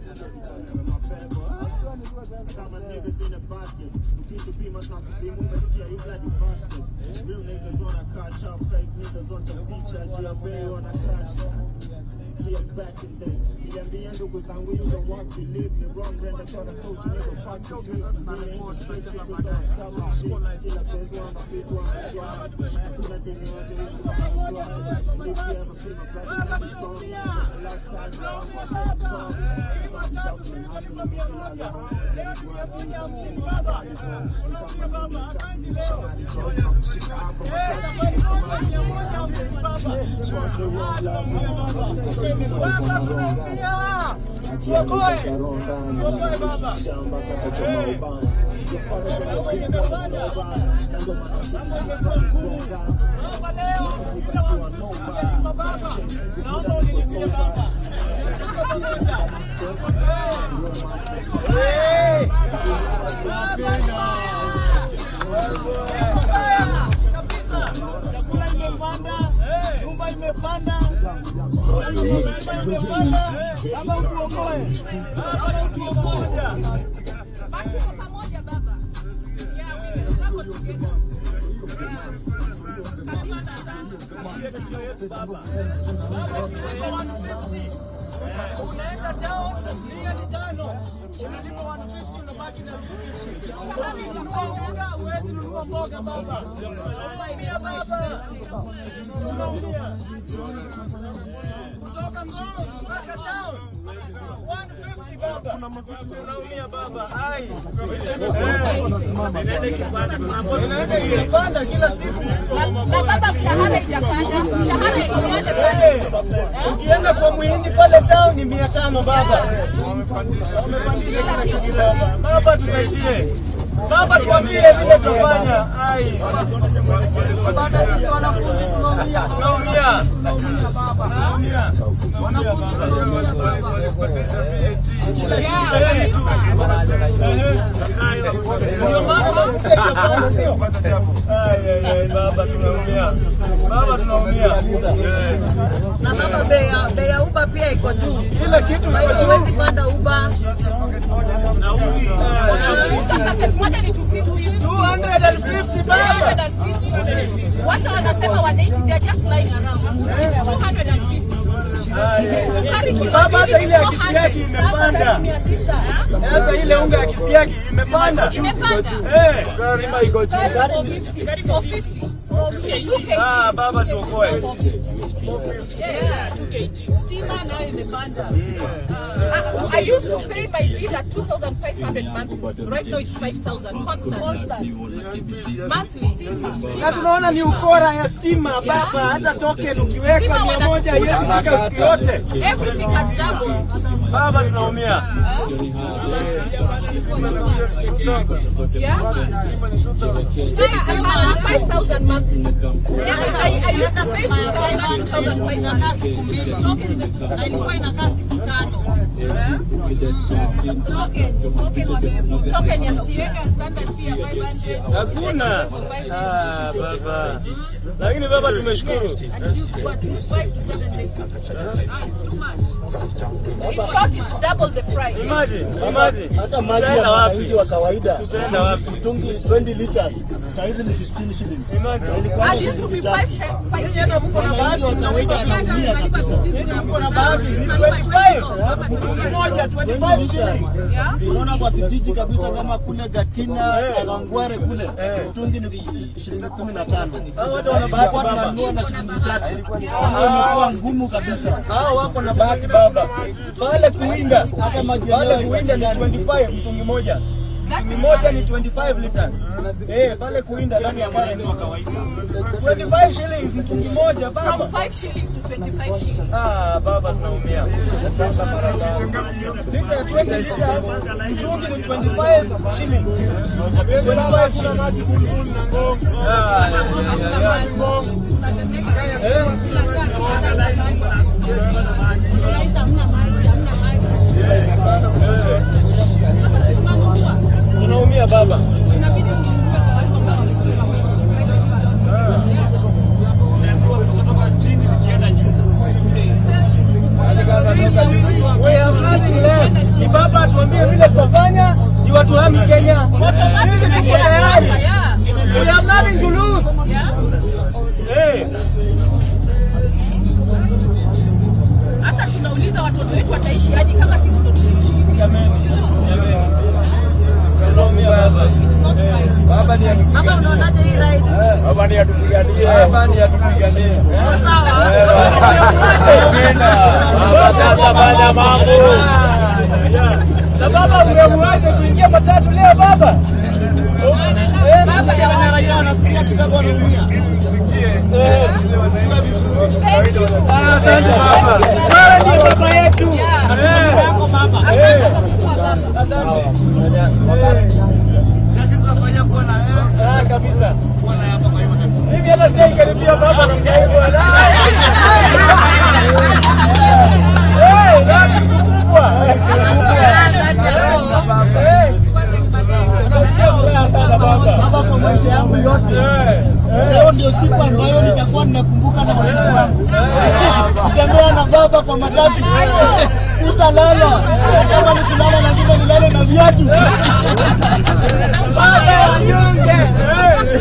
Kama niggas in a basket. Ukitupima tunakuzimu umesikia you bloody bastard. Real niggas wanna catch up, fake niggas on the feature. GLB wanna catch up. See I'm back in this. Niliambia ndugu zangu you don't want to live. Ni wrong friend, I thought I told you nigga fuck you dude. Mimi in the streets, it's a dog, selling shit. Kila penzi wangu fit wangu shwari. Kuna dini yote is to my swag. If you ever see my brother, let me song. The last time I was on the song. Some shuffling, hustling, missing all the home. Let me grab you something. God is home. You come with me, got me, somebody drove me from Chicago. I said, keep it from my Trust the road, love me. Shamba kakachoma ubani. Jafara za mapigwa na snowball. Na ndo maana sisi tunazunguka. Kukachua nobody. Naomba unilipie baba. Chakula imepanda, nyumba imepanda, nyumba imepanda, ama utuokoe, ama utuokoe. Unaenda town, mia ni tano, unalipa 150 unabaki na Huwezi nunua unga, huwezi nunua mboga baba. Unaumia baba. Unaumia. Kutoka Ngong mpaka town. 150 baba. Unaumia baba. Hai. Inaenda ikipanda kila siku. Na baba mshahara ijapanda, mshahara ipande Eh, pale. Ukienda kwa muhindi pale town ni mia tano baba. Wamepandisha kila kitu baba. Baba tusaidie. Baba tuambie vile tutafanya. Ai. Baba sisi wanafunzi tunaumia. Tunaumia. Tunaumia. Wanafunzi tunaumia baba. Ndio maana mke itapanda sio? Ai, ai, ai, baba tunaumia. Baba tunaumia. Eh. na baba bei ya bei ya uba pia iko juu, Kila kitu kwa iko hiyo juu. huwezi panda uba. Mafuta paketi moja ni 250. 250 baba. 250. Watu wanasema 180, they are just lying around. It's 250. Sukari kilo Baba, hata mbili ile ya 400. kisiagi imepanda. Sasa mia sita, ha? Hata ile unga ya kisiagi imepanda. Imepanda. Eh. Sukari 450. 450. Okay. Ah, baba tuokoe. Yeah. Stima nayo imepanda. Uh, I used to pay my bill at 2,500 monthly. Right now it's 5,000 constant. Monthly. Na tunaona ni ukora ya stima baba, hata token ukiweka mia moja haiwezi fika siku yote. Everything has doubled. Baba tunaumia. Yeah? Tena hapana, 5,000 monthly. Yeah, I, I used to pay 2,500. Token imepanda. Na ilikuwa inakaa siku tano. Token ya stima. Hakuna. Ah, baba. Lakini baba tumeshukuru. In short, it's double the price. Imagine, imagine. hata maji ya Tutaenda wapi? mwananchi wa kawaida Tutaenda wapi? mtungi 20 liters saizi ni 15 shillings. Imagine. Ilikuwa I used to be five, five Nyinyi hata mko na bahati. mwananchi wa kawaida anaumia kabisa. Nyinyi mko na bahati. Ni 25. Mtungi moja 25 shillings. Unaona kwa kijiji kabisa kama kule Gatina, Eh. Kawangware kule Eh. mtungi ni shilingi 15. Hao watu wana bahati Kwa baba. tunanunua na shilingi tatu. Hiyo imekuwa ngumu kabisa. Hao wako na bahati baba. Pale kuwinda, Hata maji pale yenyewe kuwinda ni haiko 25 mtungi moja. Mtungi moja ni 25 liters. Eh, pale kuwinda ndani ya maji. 25 shillings mtungi moja baba. From 5 shillings to 25 shillings. Ah, baba tunaumia. Lita ya 20 liters, mtungi ni 25 shillings. 25 shillings. Ah, ya, ya, ya, ya. Eh? Tunaumia baba. We have nothing left. Kami Kenya. Automatic Sisi tuko imeingia tayari. hapa, yeah. We have nothing to lose. Yeah. Eh. Hata tunauliza watoto wetu wataishi aje kama sisi ndo tunaishi hivi. It's not right. Baba ni Mama, unaonaje hii ride? Baba ni atupiganie. Baba ni atupiganie. Uko sawa? Baba sasa fanya mambo. Na baba umemuaje kuingia matatu leo baba? Eh, Baba ya wana- Raia wanasikia kidogo wanaumia. eh. Thank you. Ah, Asante baba. Wewe ndiye baba yetu. Yeah. Eh. Asante kwa kuwa baba. Asante. Ah, kabisa. Mimi hata sijaikaribia baba namna hivyo. Eh, dhambi kubwa. Eh. Nasikia furaha sana baba. Baba, kwa maisha yangu yote Eh, eh. leo ndio siku ambayo nitakuwa ninakumbuka na watoto wangu. Kutembea na baba kwa matatu, sitalala. Kama ni kulala lazima nilale na viatu. Baba wanyonge. Eh.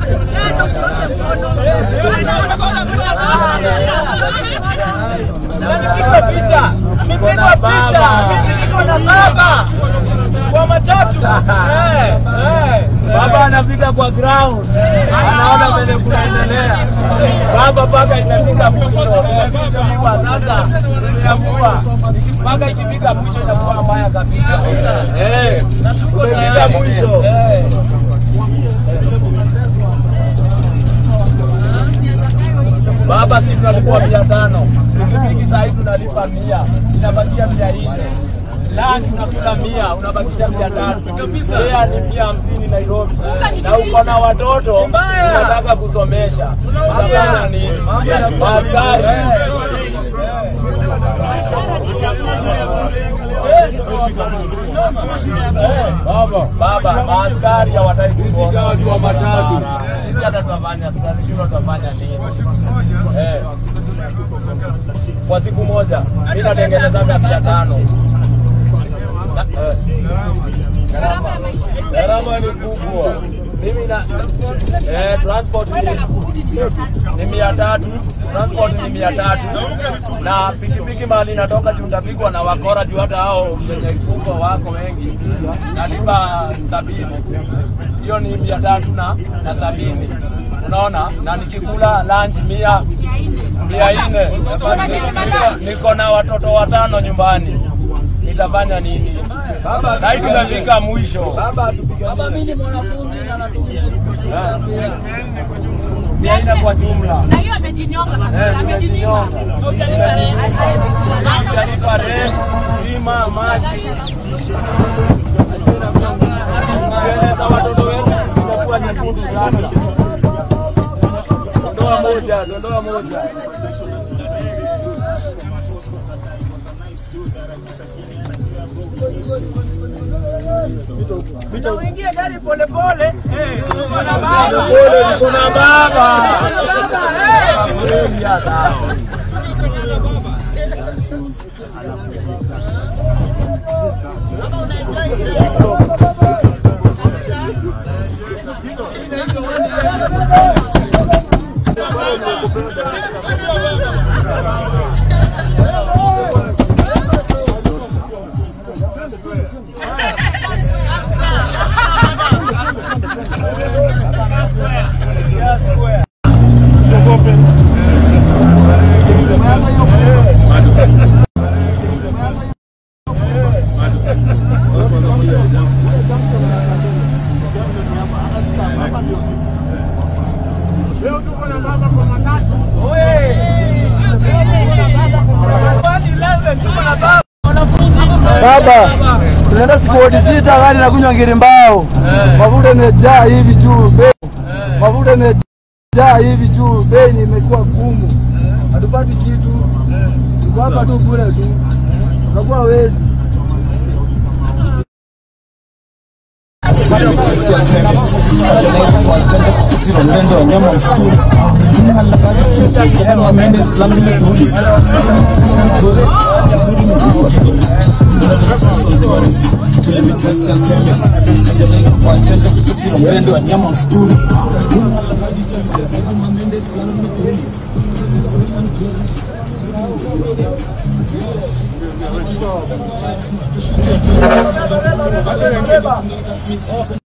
Nipigwa picha, nipigwa picha, mimi niko na baba kwa matatu. Eh, eh. Baba anapita kwa ground, anaona vile kunaendelea. Baba mpaka inafika mwisho, imepigwa sasa, inakuwa mpaka ikifika mwisho inakuwa mbaya kabisa. Eh, tumefika mwisho. Eh. Baba, sisi tunalipwa mia tano, pikipiki saa hii tunalipa mia, inabakia mia nne Lunch unakula mia, unabakisha mia tatu. Fare ni mia hamsini Nairobi, na uko na watoto unataka kusomesha, utafanya nini? Askari baba, maaskari hawataki kuona watu wa matatu. Sisi hata tutafanya, tutashindwa tutafanya nini? Eh. Kwa siku moja mimi natengenezaga mia tano. Na- eh. Gharama ya maisha. Gharama ni kubwa. Mimi na eh, transport Kwenda na ni, kurudi ni mia tatu. ni mia tatu, transport ni mia tatu na pikipiki mahali inatoka juu utapigwa na wakora juu hata hao wenye kubwa wako wengi, nalipa sabini. Hiyo ni mia tatu na, na sabini unaona, na nikikula lunch mia mia nne Niko- niko na watoto watano nyumbani, nitafanya nini? Na hii tunafika mwisho. Baba, mimi ni mwanafunzi na natumia Mia nne kwa jumla. Na hiyo amejinyonga Eh, kabisa, amejinyonga. tumejinyonga. Tutalipa rent, bima, maji. Kueleza watoto wetu itakuwa nyekundu sana. Dondoa moja, dondoa moja. Uingie gari pole pole. Niko na baba. Pole, niko na baba. Kweli ya sawa. Baba, unaenjoy hii ride? Baba, tunaenda siku wodi sita, gari nakunywa ngiri mbao, mafuta imejaa hivi juu, bei mafuta imejaa hivi juu, bei ni imekuwa gumu, hatupati kitu, tuko hapa tu bure tu, tunakuwa wezi. wanapenda kusitiri wanyama msituni Beba.